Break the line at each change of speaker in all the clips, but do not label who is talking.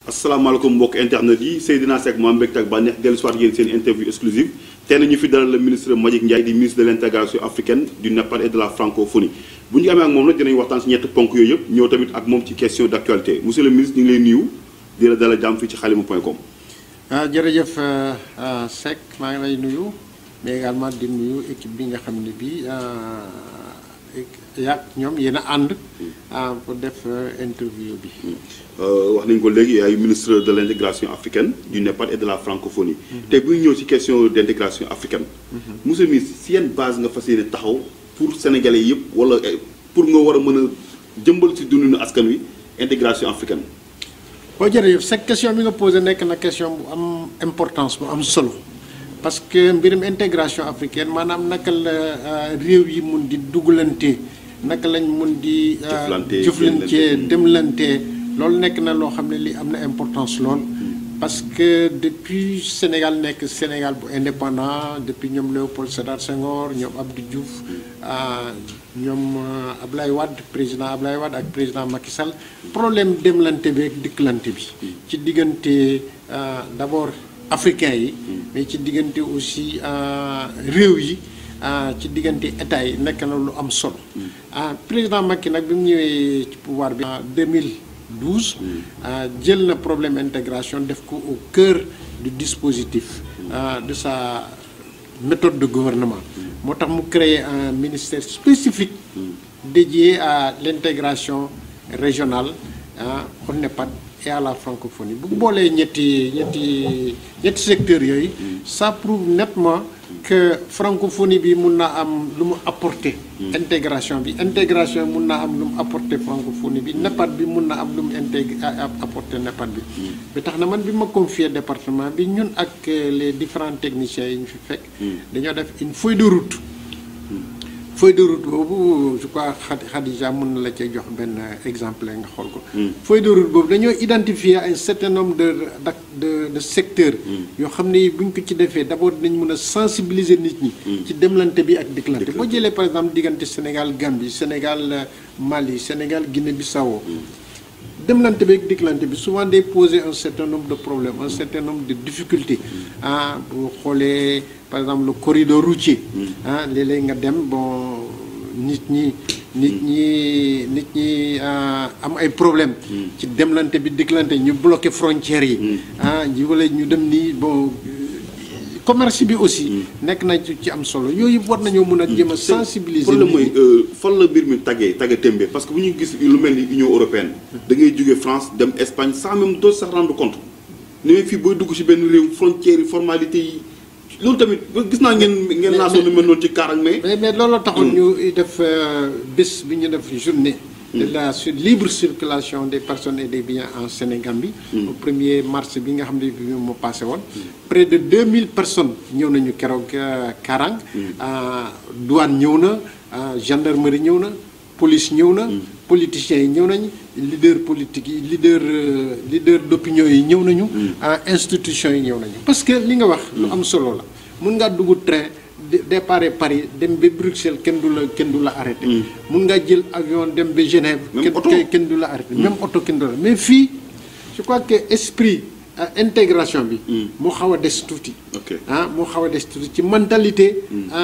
asalaamaaleykum mbokk internet yi Seydina Seck moo am mbégte ak bànneex dellu si waat yéen seen interview exclusive tey nañu fi dalal le ministre Mbagnick Ndiaye di ministre de l' intégration africaine du NEPAD et de la francophonie bu ñu amee ak moom nag dinañ waxtaan si ñetti ponk yooyu yëpp ñëw tamit ak moom ci question d' actualité monsieur le ministre ñu ngi lay nuyu di la dalal jàmm fii ci xalima point com.
ah jërëjëf Seck maa ngi lay nuyu mais également di nuyu équipe bi nga xam ne bii yaa ñoom yéen a ànd pour def interview bi.
wax nañ ko léegi ay ministre de l' intégration africaine du NEPAD et de la francophonie. tey bu ñu ñëw ci question d' intégration africaine. monsieur le ministre si yenn base nga fas yéene taxaw pour sénégalais yëpp wala pour nga war a mën a jëmbal si dundinu askan wi intégration africaine.
boo jërëjëf sa question bi nga posé nekk na question bu am importance bu am solo parce que mbirum intégration africaine maanaam naka la réew yi mun di dugalante naka lañ mun di.
jëflante
jëflante demlante loolu nekk na loo xam ne li am na importance lool. parce que depuis Sénégal nekk Sénégal bu indépendant depuis ñoom Léopold Sédar Senghor ñoom Abdou Diouf ñoom Ablaye Wade président Ablaye Wade ak président Macky Sall problème demlante bi ak dikkalante bi. ci diggante d' abord africain yi. mais ci diggante aussi réew yi ci diggante état yi nekk na lu am solo. président Macky nag bi mu ñëwee ci pouvoir bi. en 2012. jël na problème intégration def ko au cœur du dispositif. de sa méthode de gouvernement. moo tax mu créer un ministère spécifique. dédié à l' intégration régionale au NEPAD et à la francophonie bu boolee ñetti ñetti ñetti secteurs yooyu. ça prouve nettement que francophonie bi mun naa am lu mu apporter. intégration bi intégration mun naa am lu mu apporter francophonie bi NEPAD bi mun na am lu mu intégr apporter NEPAD bi. bi tax na man bi ma confier département bi ñun ak les différents techniciens yi ñu fi fekk. dañoo def une feuille de route. feuille de route boobu je crois Khadija mën na la cee jox benn exemple nga xool ko. feuille de route boobu dañoo identifier un certain nombre de de de secteurs. yoo xam ne buñ ko ci defee d' abord dañ mën a sensibiliser nit ñi. ci demlante bi ak dikkalante boo jëlee par exemple diggante Sénégal Gambie Sénégal Mali Sénégal Guinée Bissau demlante bi ak dikkalante bi souvent day poser un certain nombre de problèmes un certain nombre de difficultés. ah bu xoolee par exemple le corridor routier. ah léeg-léeg nga dem bon nit ñi. nit ñi nit ñi am ay problème ci demlante bi dikkalante ñu bloqué frontières yi. ah ji wala ñu dem nii bon. commerce bi aussi. nekk na ci am solo yooyu war nañoo mën a jéem a sensibiliser.
problème mooy fan la mbir mi tàggee tàgge tembe parce que bu ñu gis lu mel ni Union européenne. da ngay jóge France dem Espagne sans même doo sax rendre compte. ni may fii booy dugg ci benn réew frontières yi formalité yi loolu tamit gis naa ngeen. ngeen naa sonn mel noonu ci kaarang mais.
mais mais looloo taxoon ñu def bés bi ñu def journée. de la libre circulation des personnes et des biens en Sénégambie. au premier mars bi nga xam ne bi moo passé woon. près de 2000 personnes ñëw nañu keroog Karang. douane ñëw na gendarmerie ñëw na police ñëw na. politiciens yi ñëw nañu leader politique yi leader leader d' opinion yi ñëw nañu. institutions yi ñëw nañu. parce que li nga wax. lu am solo la mun ngaa dugg train. départ Paris dem ba Bruxelles kenn du la kenn du la arrêté. mun nga jël avion dem ba Genève. kenn kenn du la arrêté. même oto kenn du la mais fii je crois que esprit intégration bi. moo xaw a des tuuti. ah moo xaw a des tuuti ci mentalité.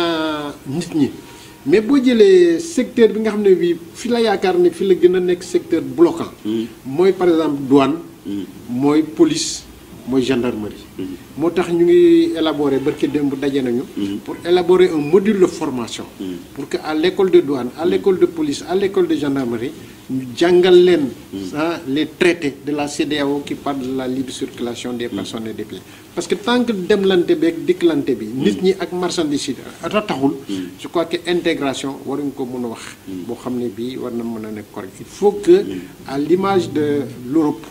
nit ñi. mais boo jëlee secteur bi nga xam ne bii fi la yaakaar ne fi la gën a nekk secteur bloquant. mooy par exemple douane. mooy police. mooy gendarmerie. moo tax ñu ngi élaborer barki démb daje nañu. pour élaborer un module de formation. pour que à l' école de douane à l' école de police à l' école de gendarmerie ñu jàngal leen. les traités de la CEDEAO qui parle de la libre circulation des personnes et des biens. parce que tant que demlante bi ak dikkalante bi. nit ñi ak marchandise yi taxul. je crois que intégration waruñ ko mën a wax. boo xam ne bii war na mën a nekk correct il faut que à l' image de l' Europe.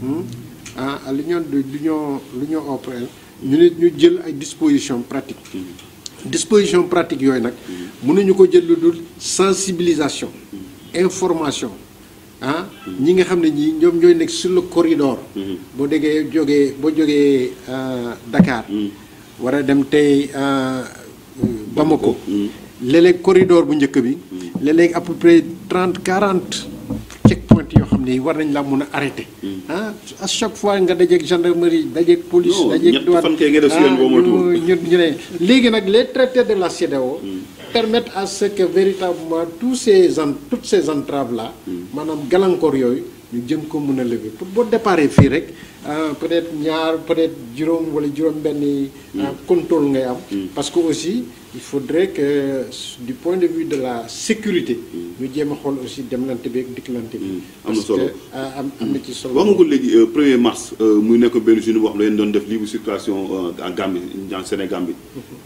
ah à l'union de l'union l'union européenne ñu ne ñu jël ay dispositions pratiques dispositions pratiques yooyu nag mënuñu ko jël lu dul sensibilisation information ah ñi nga xam ne ñii ñoom ñooy nekk sur le corridor boo déggee jógee boo jógee Dakar war a dem tey Bamako léeg-léeg corridor bu njëkk bi léeg-léeg à peu près trente quarante check point yoo xam xam ne war nañ la mun a arrêté. ah à chaque fois nga dajeeg gendarmerie dajeeg police.
Non,
dajeeg
ñetti fan kay nga def si yoon boo moytuwul.
ñu ñu ne léegi nag les traités de la CEDEAO permettent à ce que véritablement tous ces en toutes ces entraves là. maanaam gàllankoor yooyu ñu jëm ko mun a lever pour boo déparé fii rek ah, peut-être ñaar peut-être juróom wala juróom-benni contrôle ngay am. parce que aussi il faudrait que du point de vue de la sécurité. ñu jéem a xool aussi demlante bi ak dikkalante bi.
am na
parce
solo.
que ah, am am na ci solo.
wax nga ko léegi euh, 1er mars euh, muy nekk benn journée boo xam ne dañu doon def libre circulation euh, en Gambie en Sénégal bi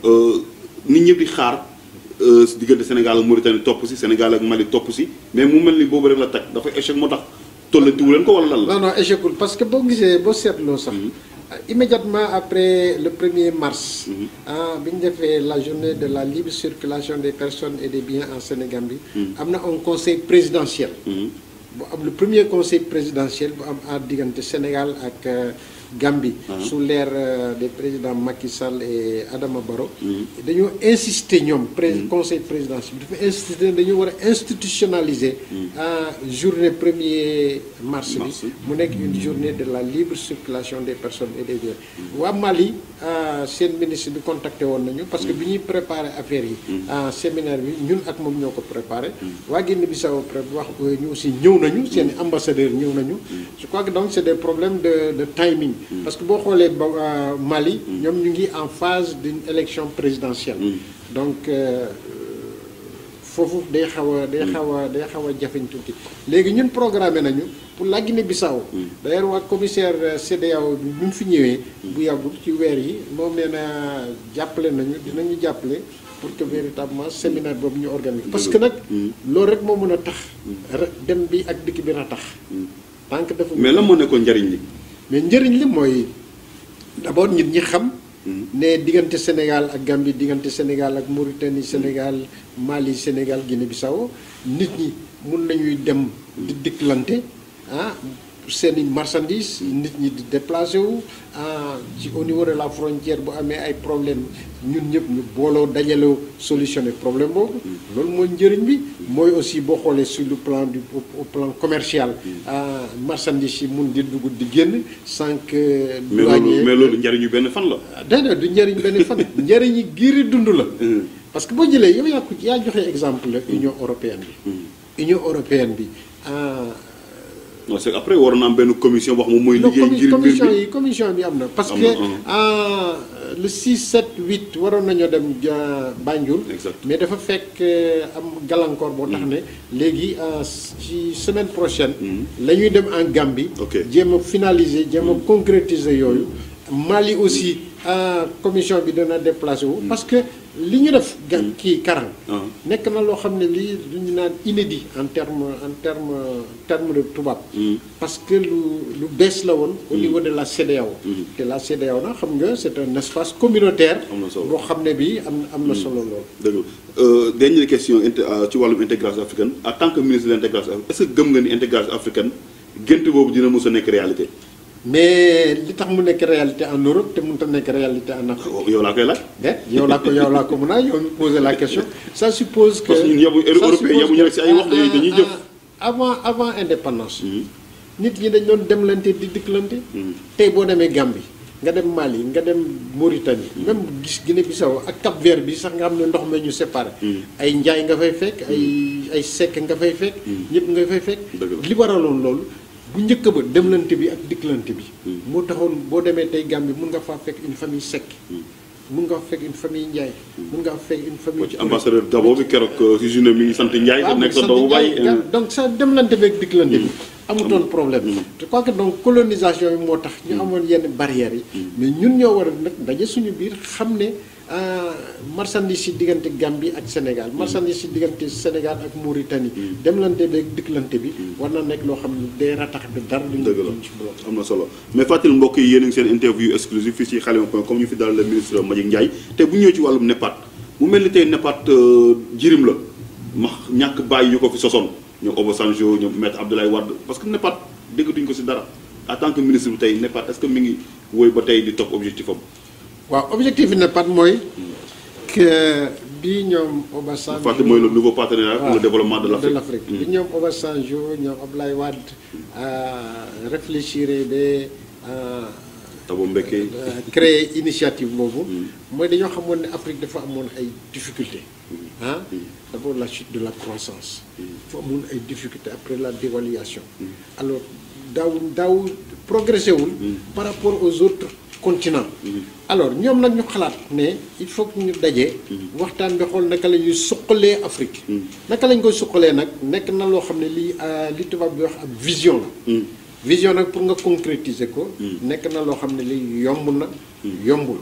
nit ñëpp di xaar euh, si diggante Sénégal ak Mauritanie topp si Sénégal ak Mali topp si mais mu mel ni boobu rek la tag dafa échec moo tax tollantiwu leen ko wala lan la.
non non échecul parce que boo gisee boo seetloo sax. immédiatement après le 1er mars. ah bi ñu defee la journée de la libre circulation des personnes et des biens en Sénégambie. am na un conseil présidentiel.
Mhm.
bu am le premier conseil présidentiel bu am à diggante Sénégal ak euh, Gambie. sous l'ère euh, des présidents Macky Sall et Adama Barrow. dañoo insister ñoom. pré conseil présidentiel dafa insister dañu war a institutionnaliser. ah journée premier mars
Mars.
bi. mu nekk une journée de la libre circulation des personnes et des biens. waa Mali ah, seen ministre bi contacté woon nañu parce que bi ñuy préparer affaire yi. ah, séminaire bi ñun ak moom ñoo ko préparé. waa Guinée Bissau pré wax ñu aussi ñëw nañu seen i ambassadeurs ñëw nañu. je crois que donc c' est des problèmes de de timing. parce que boo xoolee ba ah, Mali. ñoom ñu ngi en phase d' une élection présidentielle. donc. euh, foofu day xaw a day xaw a day xaw a jafeñ tuuti léegi ñun programmé nañu pour la Guinée-Bissau d'ailleurs waa commissaire euh, CEDEAO bi ñu fi ñëwee bu yàggul ci weer yi moom nee na jàppale nañu dinañu jàppale pour que véritablement séminaire boobu ñu organiser parce que nag loolu rek moo mën a tax ra- dem bi ak dikk bi na tax tant que dafa
mais lan moo nekkoon njariñ li.
mais njëriñ li mooy d'abord nit ñi xam ne diggante Sénégal ak Gambie diggante Sénégal ak Mauritanie Sénégal Mali Sénégal Guinée-Bissau nit ñi mun nañuy dem di dikkalante ah seeni marchandises nit ñi di déplacé wu ah ci au niveau de la frontière bu amee ay problème ñun ñëpp ñu booloo dajaloo solutionner problème boobu loolu mooy njëriñ bi mooy aussi boo xoolee sur le plan du au au plan commercial ah marchandises yi mun di dugg di génn sans que
mais loolu mais loolu njariñu benn fan la.
déedéet du njëriñ benn fan njëriñ yi giiri dund la parce que boo jëlee yow yaa ko yaa joxe exemple la Union européenne bi Union européenne bi ah
non c'est que après waroon na am benn commission boo xam moom mooy
non
liggéey
commi-
ngir mbir
commission
bi.
yi commission bi am na parce
Am
que
na,
ah le 6 7 8 waroon nañoo dem ja- Banjul
Exact.
mais dafa fekk euh, am gàllankoor boo tax ne léegi ah, ci semaine prochaine la ñuy dem en Gambie
Ok.
jéem a finaliser jéem a concrétiser yooyu Mali aussi ah, commission bi dana déplacé wu parce que li ñu def ga kii Karang
Ah.
nekk na loo xam ne lii lu ñu naan inédit en terme en terme terme de tubaab parce que lu lu bees la woon au niveau de la CEDEAO te la CEDEAO nag xam nga c'est un espace communautaire
Am na solo.
boo xam ne bii am am na solo lool
dëgg la euh, dernière question inter- euh, ci wàllum intégration africaine en tant que ministre de l'intégration est-ce que gëm nga ni intégration africaine gént boobu dina mos a nekk réalité.
mais li tax mu nekk réalité en Europe te mënut a nekk réalité en Afrique
yow laa koy laaj.
de yow laa ko yow laa ko mën a yow mi poser la question ça suppose que
Parce que ñun yabu-
ça
européen
suppose
yabuñu rek si ay wax,
que,
dañuy- dañuy
ah,
jëf.
ah, avant avant indépendance nit ñi dañ doon demlante di dikkalante tey boo demee Gambie nga dem Mali nga dem Mauritanie même gis Guinée Bissau ak Cap Vert bi sax nga xam ne ndox ma ñu séparé ay njaay nga fay fekk ay ay sekk nga fay fekk ñëpp nga fay fekk
Dëgg la.
li waraloon loolu bu njëkk ba demlante bi ak dikkalante bi moo taxoon boo demee tey Gambie mun nga faa fekk une famille sekk mun nga fa fekk une famille njaay mun nga fa fekk une famille
moo ci ambassadeur Gabon bi keroog euh, si journée mi ngi sant Ndiaye.
waaw
nekk sa
sant
doomu
Ndiaye,
baay.
ga- donc sa demlante beeg dikkalante bi amutoon problème je crois que donc colonisation yi moo tax ñu amoon yenn barrières yi mais ñun ñoo war a nag daje suñu biir xam ne ah, marchandise yi diggante Gambie ak Sénégal marchandise yi diggante Sénégal ak Mauritanie demlante beeg dikkalante bi war na nekk loo xam ne day ratax bi dara duñu
dëgg la
duñ ci bloqué.
am na solo mais fàttali mbokk yi yéen a ngi seen interview exclusive fii ci xalima point comme ñu fi dalal le ministre Mbagnick Ndiaye te bu ñëwee ci wàllum NEPAD mu mel ni tey NEPAD euh, jirim la ma ñàkk bàyyi yu ko fi sosoon ñoom Obasanjo ñoom maître Abdoulaye Wade parce que NEPAD déggatuñ ko si dara en tant que ministre bi tey NEPAD est-ce que mi ngi woy ba tey di topp objectif am
waaw objectif bi NEPAD mooy que bi ñoom Obasanjo
Fàtte mooy le nouveau partenariat pour le développement de
de
l'Afrique.
l'Afrique bi ñoom Obasanjo ñoom Ablaye Wade euh, réfléchir ba euh,
Thabo Mbeki.
euh, créer initiative boobu mooy dañoo xamoon ne Afrique dafa amoon ay difficultés ah d'abord la chute de la croissance dafa amoon ay difficultés après la dévaluation alors daaw daaw progressé wul par rapport aux autres continents alors ñoom nag ñu xalaat ne il faut que ñu daje waxtaan bi xool naka la ñuy suqalee Afrique naka lañ koy suqalee nag nekk na loo xam ne lii euh, li tubaab bi wax ab vision la vision nag pour nga concrétiser ko nekk na loo xam ne lii yomb na yombul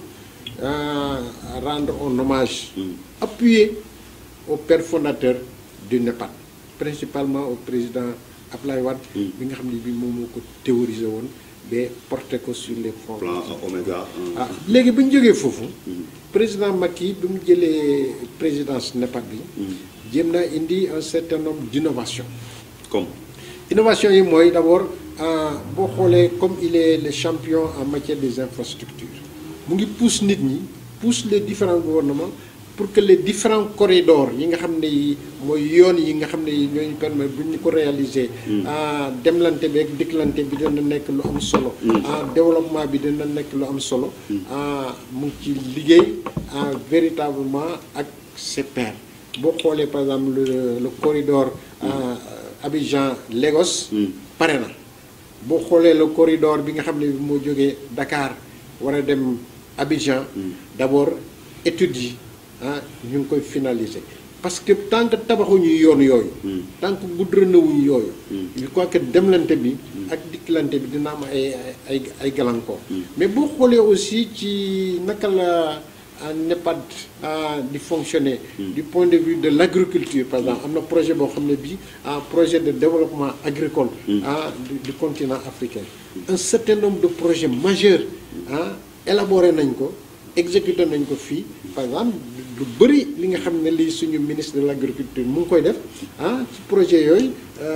Euh, rendre un hommage appuyé au père fondateur du NEPAD principalement au président Ablaye Wade bi nga xam ne bi moom moo ko théorisé woon ba porté ko sur les fonds
plan Oméga.
ah léegi bu ñu jógee foofu président Macky bi mu jëlee présidence NEPAD bi jéem naa indi un certain nombre d'innovations
comme.
innovation yi mooy d'abord ah, boo xoolee comme il est le champion en matière des infrastructures mu ngi pousse nit ñi pousse les différents gouvernements pour que les différents corridors yi nga xam ne yi mooy yoon yi nga xam ne yi ñooñu permettre bu ñu ko réaliser ah demlante bi ak dikklante bi dina nekk lu am solo ah développement bi dina nekk lu am solo ah mu ngi ci liggéey ah véritablement ak ses pairs boo xoolee par exemple le le corridor ah, Abidjan Lagos pare na boo xoolee le corridor bi nga xam ne bi moo jógee Dakar war a dem Abidjan d'abord études yi ah ñu ngi koy finaliser parce que tant que tabaxuñu yoon yooyu tant que goudronnewuñu yooyu je crois que demlante bi ak dikkalante bi dina am ay ay ay gàllankoor mais boo xoolee aussi ci naka la ah, NEPAD ah, di fonctionner du point de vue de l'agriculture par exemple am na projet boo xam ne bii ah, projet de développement agricole ah, du, du continent africain un certain nombre de projets majeurs ah élaboré nañ ko exécuté nañ ko fii par exemple lu bëri li nga xam ne lii suñu ministre de l'agriculture mu ngi koy def ah ci projet yooyu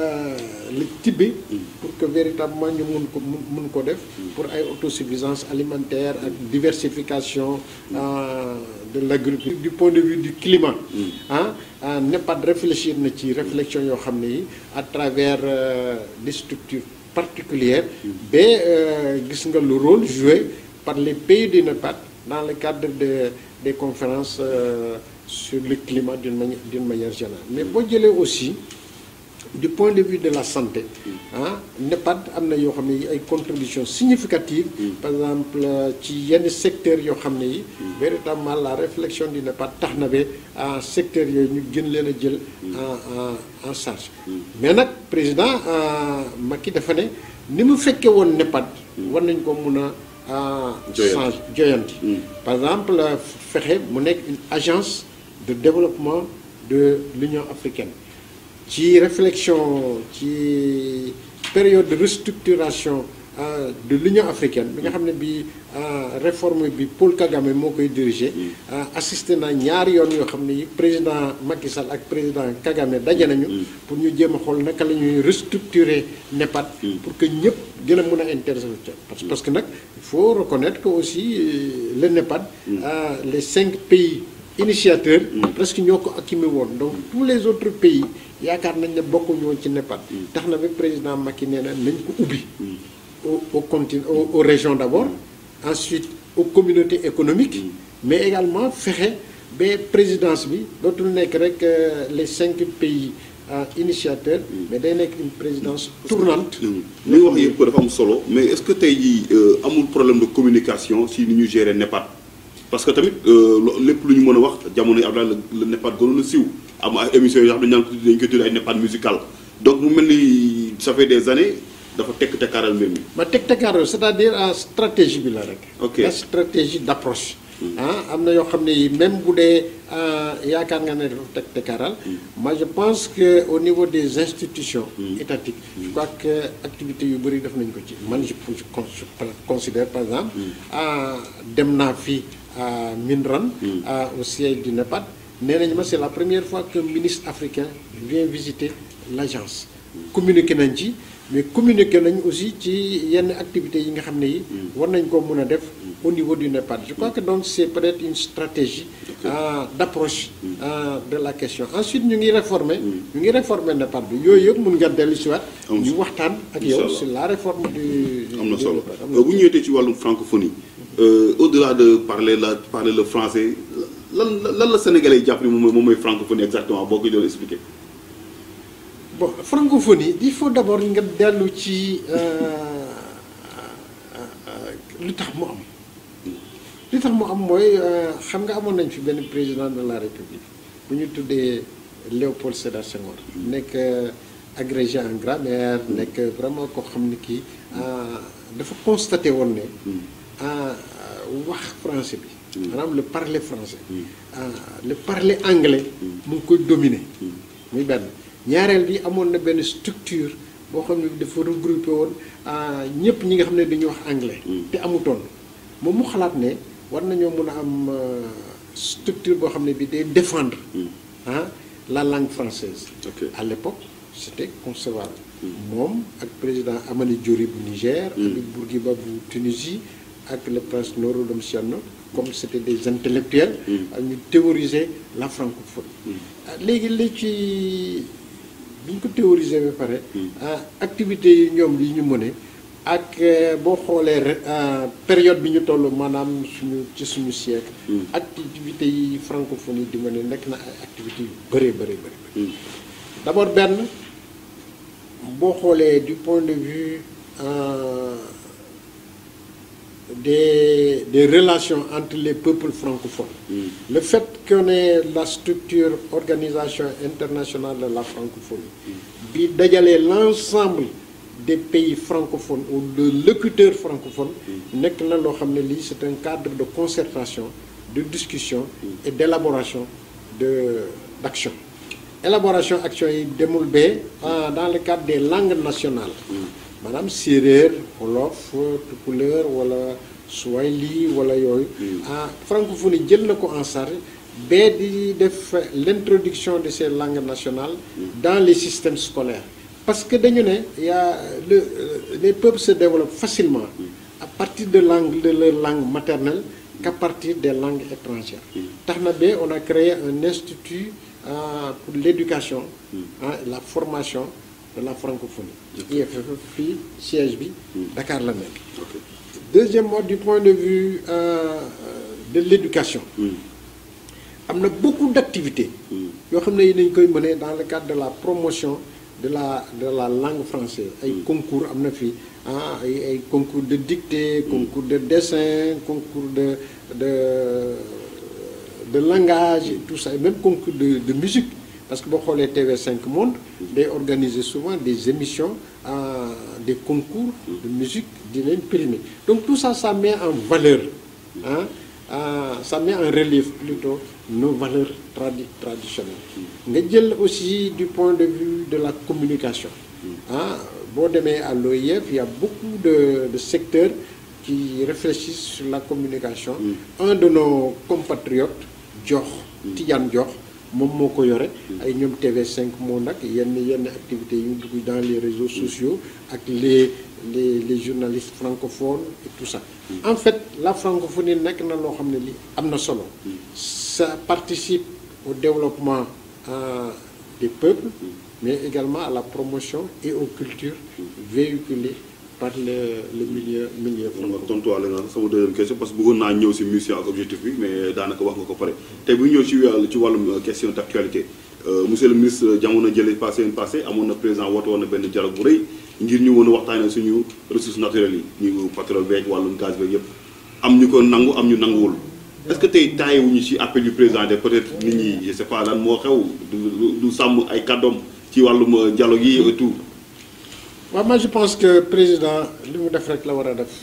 la tibbi pour que véritablement ñu mun ko mun mun ko def pour ay autosuffisance alimentaire ak diversification ah, de l'agriculture du point de vue du climat ah ah NEPAD réfléchir na ci réflexion yoo xam ne yi à travers euh, des structures particulières ba euh, gis nga le rôle joué par les pays du NEPAD dans le cadre de des conférences euh, sur le climat d'une manière d'une manière générale mais boo jëlee aussi du point de vue de la santé ah NEPAD am na yoo xam ne yi ay contributions significatives par exemple ci yenn secteurs yoo xam ne yi véritablement la réflexion du NEPAD tax na ba ah secteurs yooyu ñu gën leen a jël en en en charge mais nag président Macky dafa ne ni mu fekkee woon NEPAD war nañ ko mun a
Joyanti.
change joyanti par exemple fexe mu nekk une agence de développement de l'Union africaine ci réflexion ci période de restructuration euh, de l'Union africaine bi nga xam ne bi euh, réforme bi Paul Kagame moo koy diriger euh, assisté na ñaari yoon yoo xam ne yi président Macky Sall ak président Kagame daje nañu pour ñu jéem a xool naka la ñuy restructurer NEPAD pour que ñëpp gën a mën a intéressé wu ca parce parce que nag il faut reconnaître que aussi euh, le NEPAD euh, les cinq pays initiateurs presque ñoo ko accumé woon donc tous les autres pays yaakaar nañ ne bokkuñu woon ci NEPAD tax na ba président Macky nee na nañ ko ubbi au au continent aux, aux régions d'abord ensuite aux communautés économiques mais également fexe ba présidence bi dootul nekk rek euh, les cinq pays euh, initiateurs mais day nekk une présidence tournante
li nga wax yëpp dafa am solo mais est-ce que tey jii euh, amul problème de communication si ni ñu gérer NEPAD parce que tamit euh, lo- lépp lu ñu mën a wax jamono yi Abdoulaye la la NEPAD gënoon a siiw am ay émissions yoo xam ne dañu naan dañu koy tuddee ay NEPAD musical donc mu mel ni ça fait des années dafa tekk tekkaaral mbir mi.
ma teg tekkaaral c'est-à-dire ah, stratégie bi la rek.
Ok.
la stratégie d'approche. ah am na yoo xam ne yi même bu dee ah, yaakaar nga ne dafa teg tekkaaral. moi je pense que au niveau des institutions. étatiques je crois que activités yu bëri def nañ ko ci man je je con- je considère par exemple. ah dem naa fii à Minran. ah, au siège du NEPAD. nee nañ ma c'est la première fois qu'un ministre africain vient visiter l'agence communiqué nañ ci mais communiquer nañ aussi ci yenn activités yi nga xam ne yi war nañ ko mën a def au niveau du NEPAD je crois que donc c'est peut-être une stratégie euh, d'approche euh, de la question ensuite ñu ngi réformer ñu ngi réformer NEPAD bi yooyu yëpp mun nga dellu si waat
Am
ñu
solo.
waxtaan ak
Inch'Allah.
yow sur la réforme du
am na
du
solo
NEPAD. Am na
bu ñu ñëwee ci wàllum francophonie euh, au-delà de parler la parler le français lan lan la sénégalais yi jàpp ni moom mooy moom mooy francophonie exactement boo ko doon expliquer.
bon francophonie il faut d'abord nga dellu ci lu tax mu am li tax mu am mooy euh, xam nga amoon nañ fi benn président de la république bu ñu tuddee Léopold Sédar Senghor nekk euh, agrégé en grammaire nekk vraiment koo xam ni kii euh, dafa constaté woon ne ah, wax français bi maanaam le parler français ah, le parler anglais mu ngi koy dominer muy benn ñaareel bi amoon na benn structure boo xam ne dafa regroupé woon ñëpp ñi nga xam ne dañuy wax anglais te amutoon moom mu xalaat ne war nañoo mën a am euh, structure boo xam ne bi day défendre ah la langue française
Ok.
à l'époque c'était concevable moom ak président Amani Diori bu Niger avec Bourguiba bu Tunisie ak le prince Norodom Sihanouk comme c'était des intellectuels ak ñu théoriser la francophonie ah, léegi li ci bi ñu ko théoriser ba pare ah, activités yi ñoom li ñu mëne ak euh, boo xoolee re- ah, période bi ñu toll maanaam suñu ci suñu siècle activités yi francophonie di mëne nekk na ay activités yu bëree bëri bëri d'abord benn boo xoolee du point de vue euh, des des relations entre les peuples francophones le fait qu'on ait la structure organisation internationale de la francophonie bi dajalee l'ensemble des pays francophones ou de locuteurs francophones nekk na loo xam ne lii c'est un cadre de concertation de discussion et d'élaboration de d'action élaboration action yi demul bee ah, dans le cadre des langues nationales maanaam séeréer wolof tukulóor wala swahili wala yooyu ah francophonie jël na ko en charge bee di def l'introduction de ces langues nationales dans les systèmes scolaires parce que dañu ne y a le euh, les peuples se développent facilement à partir de langue de leur langue maternelle qu'à partir des langues étrangères tax na ba on a créé un institut euh, pour l'éducation ah, la formation de la francophonie IFF fii siège bi Dakar la nekk deuxièmement du point de vue euh, de l'éducation am na beaucoup d'activités yoo xam ne yi nañ koy mener dans le cadre de la promotion de la de la langue française ay concours am na fi ah ay ay concours de dictée concours de dessin concours de de de langage et tout ça et même concours de de musique parce que boo xoolee TV5 Monde day organiser souvent des émissions euh, des concours de musique di leen primer donc tout ça ça met en valeur ah euh, ça met en relief plutôt nos valeurs tradi traditionnelles nga jël aussi du point de vue de la communication ah boo demee à l'OIF il y a beaucoup de de secteurs qui réfléchissent sur la communication un de nos compatriotes Diokh Tidiane Diokh moom moo ko yore ay ñoom TV5 moo nag yenn yenn activités yu dugg dans les réseaux sociaux ak les les les journalistes francophones et tout ça en fait la francophonie nekk na loo xam ne li am na solo ça participe au développement euh, des peuples mais également à la promotion et aux cultures véhiculées par le le milieu milieu
nga tontuwaale nga sama deuxième question parce que bëggoon naa ñëw si mission ak objectif bi mais daanaka wax nga ko pare tey bu ñu ñëw ci wàllu ci wàllum question d'actualité monsieur le ministre jamono jële passé passé amoon na président woote woon na benn dialogue bu rëy ngir ñu mën a waxtaanee suñu ressources naturelles yi ñu pétrole beeg wàllum gaz beeg yëpp am ñu ko nangu am ñu nanguwul est-ce que tey taayé wuñu ci appel du président de peut-être nit ñi je sais pas lan moo xew du du sàmm ay kàddoom ci wàllum dialogue yi et tout
waaw moi je pense que président li mu def rek la war a def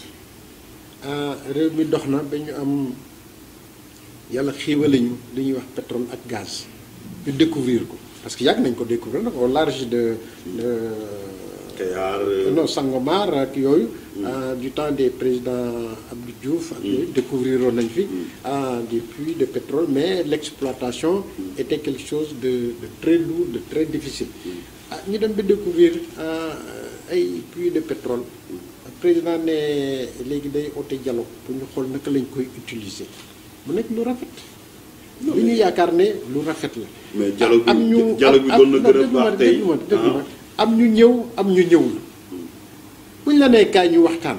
réew mi dox na ba ñu am yàlla xiiwale ñu li ñuy wax pétrole ak gaz ñu découvrir ko parce que yàgg nañ ko découvrir nag au large de de
Kayar
non Sangomar ak yooyu du temps des présidents Abdou Diouf ak yooyu découvrir woon nañ fi des puits de pétrole mais l'exploitation était quelque chose de de très lourd de très difficile ah ñu dem ba découvrir ay puits de pétrole président ne léegi day oote dialogue pour ñu xool naka lañ koy utiliser mu nekk lu rafet lu ñu yaakaar ne lu rafet la
mais dialogue bi
am ñu
dialogue bi doon na
am-
gën a
déglu ma
baax tey
déglu ma déglu ma
ah.
am ñu ñëw am ñu ñëwul buñ la nee kaay ñu waxtaan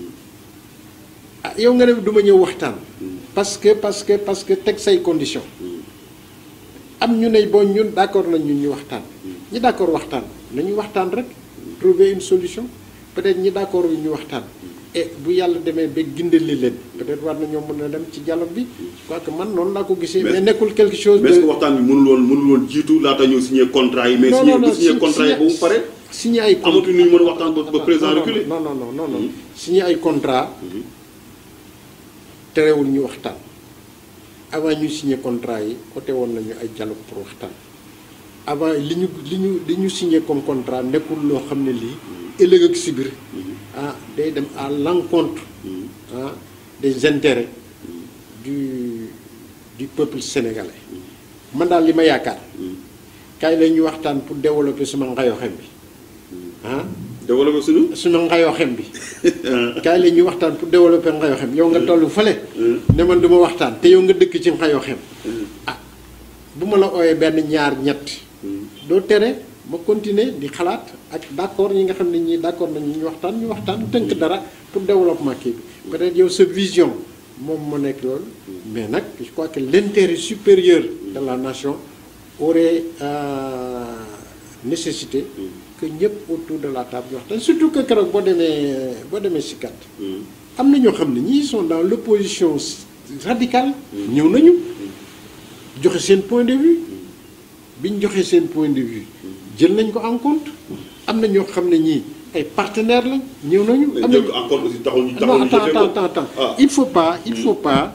ah yow nga ne du ma ñëw waxtaan parce que parce que parce que teg say conditions am ñu ne bon ñun d'accord nañ ñun ñu waxtaan ñi d'accord waxtaan nañu waxtaan rek trouver une solution peut-être ñi d'accord yu ñu waxtaan et bu yàlla demee ba gindali leen peut-être war nañoo mën a dem ci dialogue bi je crois que man noonu laa ko gisee
Mais-
mais nekkul quelque chose
mais est-ce que
de
waxtaan bi mënul woon mënul woon jiitu laata ñëw signé contrat yi mais
non
signé
non non
bu signé
si-
contrat yi ba mu pare
signé ay con-
amatuñ lu ñu mën a waxtaan ba ba président
non, non,
reculé
non non non non non signé ay contrat terewul ñu waxtaan avant ñu signé contrat yi côté woon nañu ay dialogue pour waxtaan avant li ñu li ñu li ñu signé comme contrat nekkul loo xam ne lii ëllëg ak si biir ah day dem à l'encontre ah des intérêts du du peuple sénégalais man daal li ma yaakaar kaay la ñu waxtaan pour développer suma ngayoxem bi ah
développé suñu
suma ngayoxem bi kaay la ñuy waxtaan pour développer ngayoxem yow nga toll fële ne man du ma waxtaan te yow nga dëkk ci ngayoxem ah bu ma la ooyee benn ñaar ñett doo tere ma continuer di xalaat ak d'accord ñi nga xam ne ñii d'accord nañu ñu waxtaan ñu waxtaan tënk dara pour développement kii bi peut-être yow sa vision moom moo nekk loolu mais nag je crois que l'intérêt supérieur de la nation aurait euh, nécessité que ñëpp autour de la table ñu waxtaan surtout que keroog boo demee boo demee si kat am na ñoo xam ne ñii sont dans l'opposition radicale ñëw nañu joxe seen point de vue bi ñu joxee seen point de vue jël nañ ko en compte am na ñoo xam ne ñii ay partenaires la ñëw nañu. am
jël
na
ko encore aussi taxul ñu
non
taxul ñu
attends
jëfee ko
attends attends
ah
il faut pas il faut pas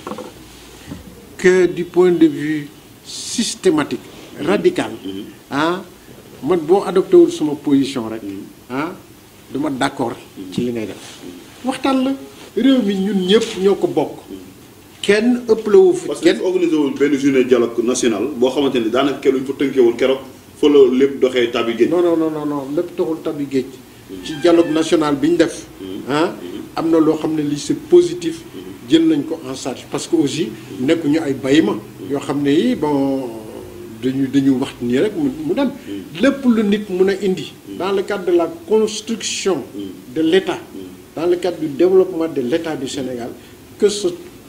que du point de vue systématique radical ah man boo adopté wul suma position rek ah duma d'accord ci li ngay def waxtaan la réew mi ñun ñëpp ñoo ko bokk kenn ëppalewu fi
parce que
kenn
dafa organisé woon benn journée dialogue national boo xamante ni daanaka kenn luñ fa tënkee woon keroog fa la lépp doxee tabi génn
non non non non non lépp taxul tabi géej ci dialogue national bi ñu def ah am na loo xam ne lii c'est positif jël nañ ko en charge parce que aussi nekkuñu ay bayma yoo xam ne yi bon dañu dañu wax nii rek mu mu dem lépp lu nit mun a indi dans le cadre de la construction de l'État dans le cadre du développement de l'État du Sénégal que ce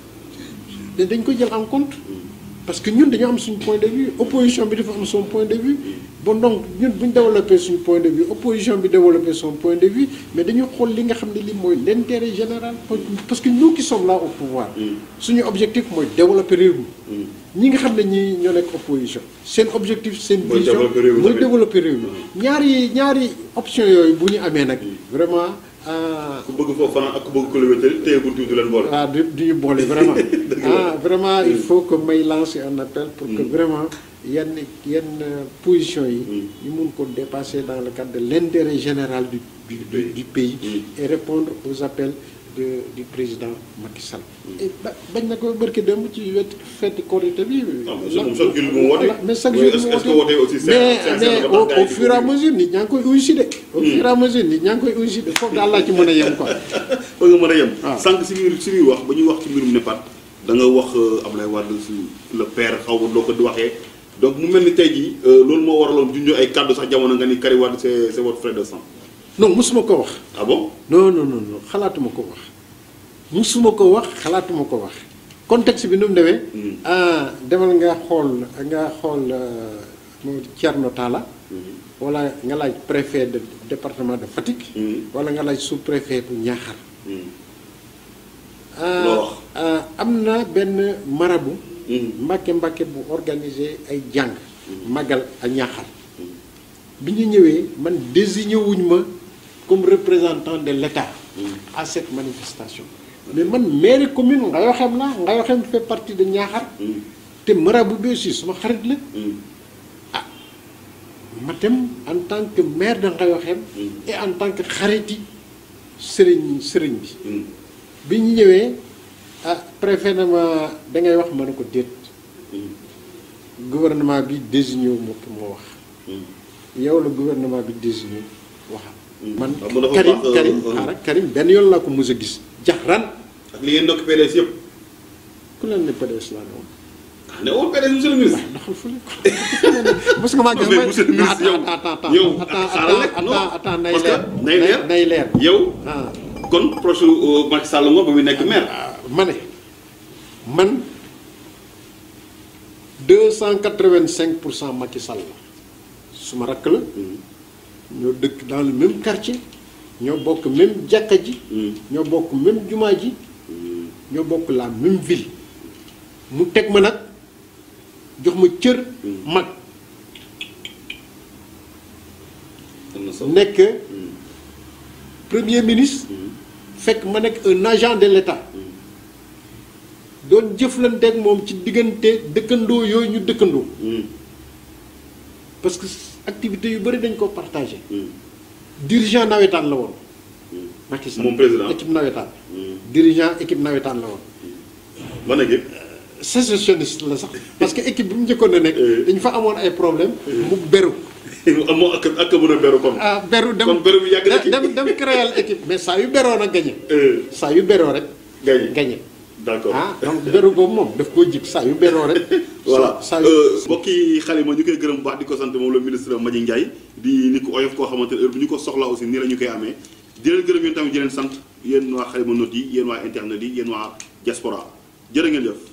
da- dañ ko jël en compte parce que ñun dañoo am suñu point de vue opposition bi dafa am son point de vue bon donc ñun bu ñu développé suñu point de vue opposition bi développé son point de vue mais dañu xool li nga xam ne li mooy l'intérêt général parce que nous qui sommes là au pouvoir suñu objectif mooy développer réew mi ñi nga xam ne ñi ñoo nekk opposition seen objectif seen
Mooy
vision
développer réew mi
mooy
tamit.
développer réew mi ñaari ñaari option yooyu bu ñu amee nag vraiment ah,
ku bëgg foofu fanaan ak ku bëgg ko la wéttali téye buntu du leen boole
waaw du du ñu boole vraiment ah vraiment il faut que may lancer un appel pour que vraiment yenn yenn euh, position yi ñu mun ko dépasser dans le cadre de l'intérêt général du du, du, du pays et répondre aux appels de du président Macky Sall et ba bañ na ko barki dem ci wet fête Korité bi
Ah, mais moom chaque jour mu woote.
mais chaque
Oui,
jour
est-ce-
mu
est-ce que
woote
woote aussi c'est-
mais
c'est- c'est
mais
dafa
au
tax gars yi
au
di
fur et à
ko
mesure nit ñaa ngi koy uyu si de au fur et à mesure nit ñaa ngi koy uyu si de foofu daal laa ci mën a yem quoi
fa nga mën a yem
waaw.
sànq si biir si biir wax ba ñuy wax ci mbirum NEPAD da nga wax euh, Ablaye Wade si le père xaw ma doo ko di waxee donc mu mel ni tey jii euh, loolu moo waraloon junjoo ay kàddu sax jamono nga ni Karim Wade c'est c'est votre frère de sang
non mosuma ko wax
ah bon
non non non non xalaatuma ko wax musuma ko wax xalaatuma ko wax contexte bi nu mu demee. ah demal nga xool nga xool moom Thierno Talla. wala nga laaj préfet de département de Fatick. wala nga laaj sous-préfet bu Niakhar.
loo wax.
am na benn marabu. mbàkke mbàkke bu organisé ay jàng. magal a Niakhar. bi ñu ñëwee man désigné wuñ ma comme représentant de l'État. à cette manifestation. mais man maire commune Ngayoxem la Ngayoxem fait partie de Niakhar. te marabu bi aussi suma xarit la. ah ma dem en tant que maire de Ngayoxem. et en tant que xariti sëriñ sëriñ bi. bi ñu ñëwee ah préfet na ma dangay wax ma ne ko déet. gouvernement bi désigné wu ma pour ma wax. yow la gouvernement bi désigné waxam. man
xam nga dafa
Karim
baax, euh,
Karim
euh,
xaaral Karim benn yoon laa ko mës a gis jaxran
ak li ngeen ndokk PDS yëpp
ku leen ne PDS laa ne woon
ah ne woon PDS monsieur le ministre
doxal fële ko parce que maa gis
mais monsieur le ministre yow
attends attends
yow
attends
xaaral rek
attends
non
attends nay
parce que
leer
nay leer
nay leer
yow
ah
kon proche euh, Macky Sall nga ba muy nekk maire
ma ne man 285 pour cent Macky Sall la suma rakk la ñoo dëkk dans le même quartier ñoo bokk même jàkka ji ñoo bokk même jumaa ji ñoo bokk la même ville mu teg ma nag jox ma cër mag
am na solo
nekk premier ministre fekk ma nekk un agent de l'État doon jëflanteeg moom ci diggante dëkkandoo yooyu ñu dëkkandoo parce que activité yu bëri dañ ko partagé dirigeant nawetaan la woon Macky Sall
Moom président.
équipe nawetaan dirigeant équipe nawetaan la woon
ba nekk
sécessionniste la sax parce que équipe bi mu njëkkoon a nekk
Euh.
dañu fa amoon ay problème mu beru
amoo ak ak mën a beru comme
ah beru dem
Kon beru bi yàgg na ci.
dem dem créer équipe mais saa yu beroo nag gagné
Euh,
saa yu beroo rek
gagné
gagné
d'accord
ah donc beru boobu moom daf koo jig saa yu beroo rek
voilà
saa yu
mbokk yi xale ma ñu koy gërëm bu baax di ko sant moom le ministre Mbagnick Ndiaye di ni ko oyof koo xamante ne heure bu ñu ko soxla aussi nii la ñu koy amee di leen gërëm yéen tamit di leen sant yéen waa xale ma not yi yéen waa internet yi yéen waa diaspora jërë ngeen jëf